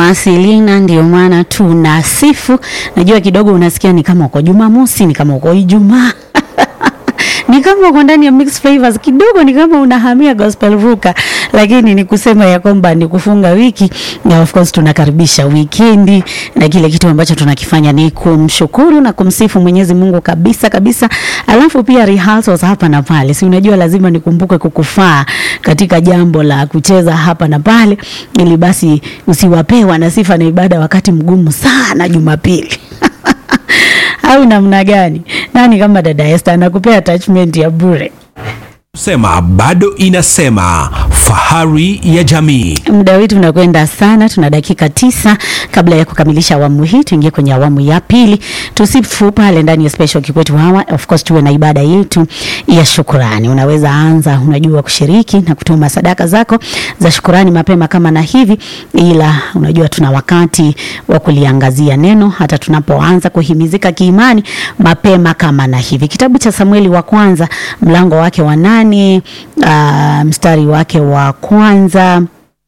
Selina, ndio maana tunasifu. Najua kidogo unasikia ni kama uko Jumamosi, ni kama uko Ijumaa ni kama uko ndani ya mixed flavors kidogo, ni kama unahamia gospel ruka, lakini ni kusema ya kwamba ni kufunga wiki, na of course tunakaribisha wikendi, na kile kitu ambacho tunakifanya ni kumshukuru na kumsifu Mwenyezi Mungu kabisa kabisa. Alafu pia rehearsals hapa na pale, si unajua lazima nikumbuke kukufaa katika jambo la kucheza hapa na pale, ili basi usiwapee wana sifa na ibada wakati mgumu sana Jumapili au namna gani? Nani kama dada Esther anakupea attachment ya bure? Sema bado inasema fahari ya jamii. Muda wetu unakwenda sana, tuna dakika tisa kabla ya kukamilisha awamu hii, tuingie kwenye awamu ya pili. Tusifu pale ndani ya special kikwetu hawa, of course tuwe na ibada yetu ya shukurani. Unaweza anza, unajua kushiriki na kutuma sadaka zako za shukurani mapema kama na hivi, ila unajua tuna wakati wa kuliangazia neno hata tunapoanza kuhimizika kiimani mapema kama na hivi. Kitabu cha Samueli wa kwanza mlango wake wa nane uh, mstari wake wa kwanza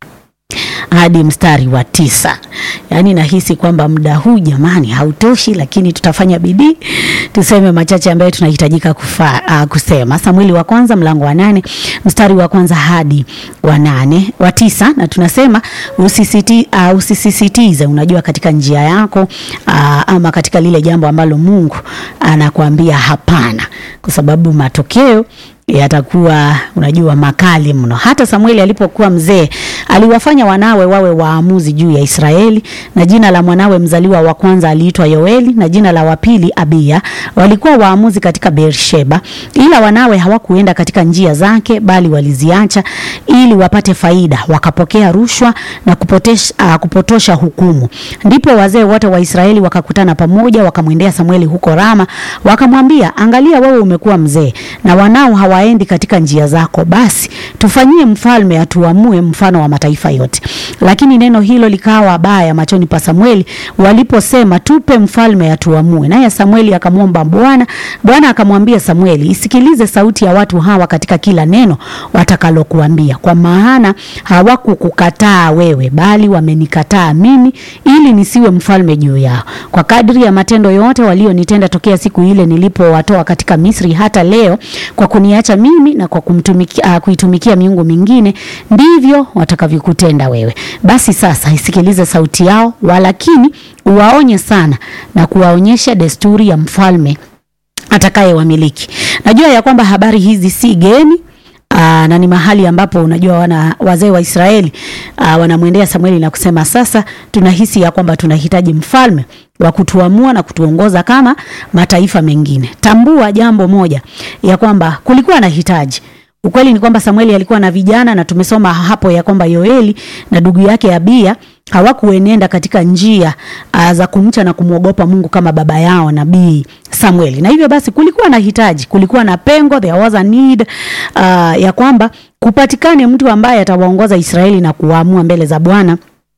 hadi mstari wa tisa. Yaani nahisi kwamba muda huu jamani hautoshi, lakini tutafanya bidii tuseme machache ambayo tunahitajika kufa, uh, kusema. Samueli wa kwanza mlango wa nane mstari wa kwanza hadi wa nane wa tisa, na tunasema usisiti, uh, usisisitize, unajua katika njia yako uh, ama katika lile jambo ambalo Mungu anakuambia hapana, kwa sababu matokeo yatakuwa unajua makali mno. Hata Samueli alipokuwa mzee aliwafanya wanawe wawe waamuzi juu ya Israeli, na jina la mwanawe mzaliwa wa kwanza aliitwa Yoeli na jina la wa pili Abiya. Walikuwa waamuzi katika Beersheba, ila wanawe hawakuenda katika njia zake, bali waliziacha ili wapate faida, wakapokea rushwa na kupotesha, uh, kupotosha hukumu. Ndipo wazee wote wa Israeli wakakutana pamoja, wakamwendea Samueli huko Rama, wakamwambia, angalia, wewe umekuwa mzee na wanao hawaendi katika njia zako, basi tufanyie mfalme atuamue mfano wa mataifa yote. Lakini neno hilo likawa baya machoni pa Samueli waliposema, tupe mfalme atuamue. Naye Samueli akamwomba Bwana. Bwana akamwambia Samueli, isikilize sauti ya watu hawa katika kila neno watakalokuambia, kwa maana hawakukukataa wewe, bali wamenikataa mimi, ili nisiwe mfalme juu yao, kwa kadri ya matendo yote walionitenda tokea siku ile nilipowatoa katika Misri hata leo, kwa kuniacha mimi na kwa kumtumikia, uh, kuitumikia miungu mingine, ndivyo watakavyokutenda wewe. Basi sasa isikilize sauti yao, walakini uwaonye sana na kuwaonyesha desturi ya mfalme atakayewamiliki. Najua ya kwamba habari hizi si geni. Aa, na ni mahali ambapo unajua wana wazee wa Israeli aa, wanamwendea Samueli na kusema sasa tunahisi ya kwamba tunahitaji mfalme wa kutuamua na kutuongoza kama mataifa mengine. Tambua jambo moja ya kwamba kulikuwa na hitaji. Ukweli ni kwamba Samueli alikuwa na vijana na tumesoma hapo ya kwamba Yoeli na ndugu yake Abiya hawakuenenda katika njia uh, za kumcha na kumwogopa Mungu kama baba yao nabii Samueli. Na hivyo basi kulikuwa na hitaji, kulikuwa na pengo, there was a need uh, ya kwamba kupatikane mtu ambaye atawaongoza Israeli na kuwaamua mbele za Bwana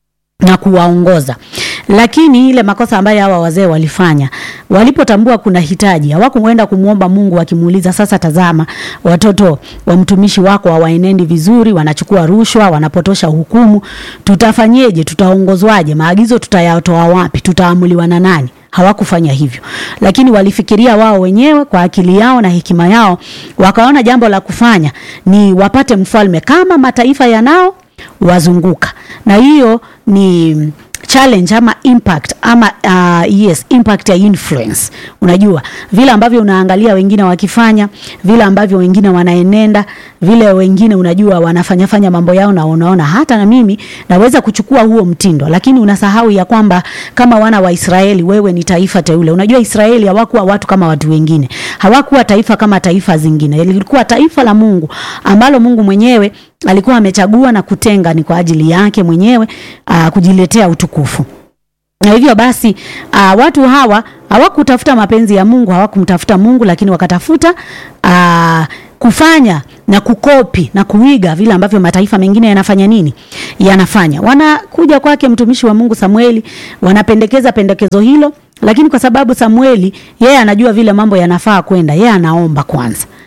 na kuwaongoza. Lakini ile makosa ambayo hawa wazee walifanya, walipotambua kuna hitaji, hawakuenda kumwomba Mungu wakimuuliza, sasa tazama, watoto wa mtumishi wako hawaenendi vizuri, wanachukua rushwa, wanapotosha hukumu, tutafanyeje? Tutaongozwaje? maagizo tutayatoa wapi? Tutaamuliwa na nani? Hawakufanya hivyo, lakini walifikiria wao wenyewe kwa akili yao na hekima yao, wakaona jambo la kufanya ni wapate mfalme kama mataifa yanao wazunguka, na hiyo ni challenge ama impact ama uh, yes impact ya influence. Unajua vile ambavyo unaangalia wengine wakifanya, vile ambavyo wengine wanaenenda, vile wengine unajua wanafanya fanya mambo yao, na unaona hata na mimi naweza kuchukua huo mtindo, lakini unasahau ya kwamba kama wana wa Israeli, wewe ni taifa teule. Unajua Israeli hawakuwa watu kama watu wengine, hawakuwa taifa kama taifa zingine, lilikuwa taifa la Mungu ambalo Mungu mwenyewe alikuwa amechagua na kutenga ni kwa ajili yake mwenyewe uh, kujiletea utukufu. Na hivyo basi uh, watu hawa hawakutafuta mapenzi ya Mungu, hawakumtafuta Mungu, lakini wakatafuta uh, kufanya na kukopi na kuiga vile ambavyo mataifa mengine yanafanya nini, yanafanya. Wanakuja kwake mtumishi wa Mungu Samueli, wanapendekeza pendekezo hilo, lakini kwa sababu Samueli yeye anajua vile mambo yanafaa kwenda, yeye anaomba kwanza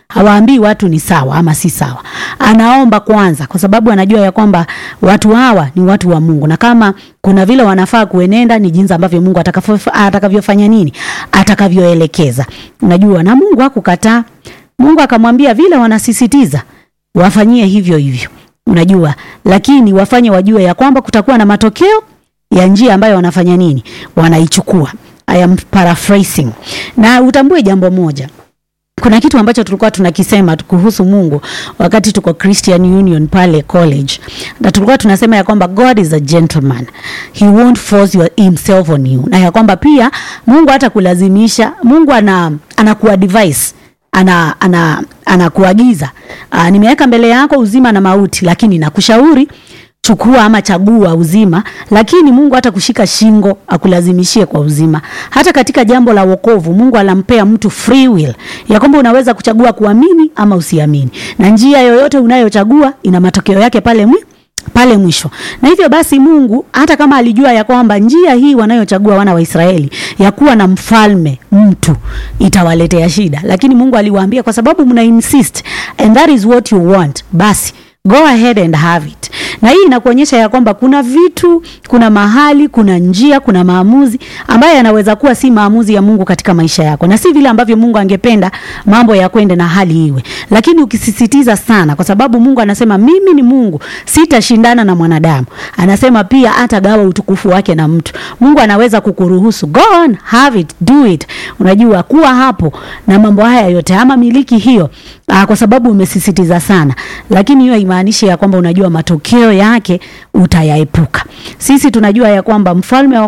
hawaambii watu ni sawa ama si sawa. Anaomba kwanza, kwa sababu anajua ya kwamba watu hawa ni watu wa Mungu, na kama kuna vile wanafaa kuenenda ni jinsi ambavyo Mungu atakavyo- atakavyofanya nini, atakavyoelekeza. Unajua, na Mungu hakukataa. Mungu akamwambia vile wanasisitiza wafanyie hivyo hivyo, unajua, lakini wafanye wajue ya kwamba kutakuwa na matokeo ya njia ambayo wanafanya nini, wanaichukua. I am paraphrasing, na utambue jambo moja kuna kitu ambacho tulikuwa tunakisema kuhusu Mungu wakati tuko Christian Union pale college, na tulikuwa tunasema ya kwamba God is a gentleman, he won't force your, himself on you, na ya kwamba pia Mungu hata kulazimisha. Mungu ana anakuadvise ana ana anakuagiza, ana nimeweka mbele yako uzima na mauti, lakini nakushauri chukua ama chagua uzima, lakini Mungu hata kushika shingo akulazimishie kwa uzima. Hata katika jambo la wokovu, Mungu anampea mtu free will ya kwamba unaweza kuchagua kuamini ama usiamini, na njia yoyote unayochagua ina matokeo yake pale mwi pale mwisho. Na hivyo basi Mungu hata kama alijua ya kwamba njia hii wanayochagua wana wa Israeli ya kuwa na mfalme mtu itawaletea shida, lakini Mungu aliwaambia kwa sababu mna insist and that is what you want, basi go ahead and have it. Na hii inakuonyesha ya kwamba kuna vitu, kuna mahali, kuna njia, kuna maamuzi ambayo yanaweza kuwa si maamuzi ya Mungu katika maisha yako, na si vile ambavyo Mungu angependa mambo ya kwende na hali iwe. Lakini ukisisitiza sana, kwa sababu Mungu anasema mimi ni Mungu, sitashindana na mwanadamu. Anasema pia hatagawa utukufu wake na mtu. Mungu anaweza kukuruhusu go on, have it, do it. Unajua kuwa hapo na mambo haya yote ama miliki hiyo, aa, kwa sababu umesisitiza sana, lakini hiyo haimaanishi ya kwamba unajua matokeo yake utayaepuka. Sisi tunajua ya kwamba mfalme wa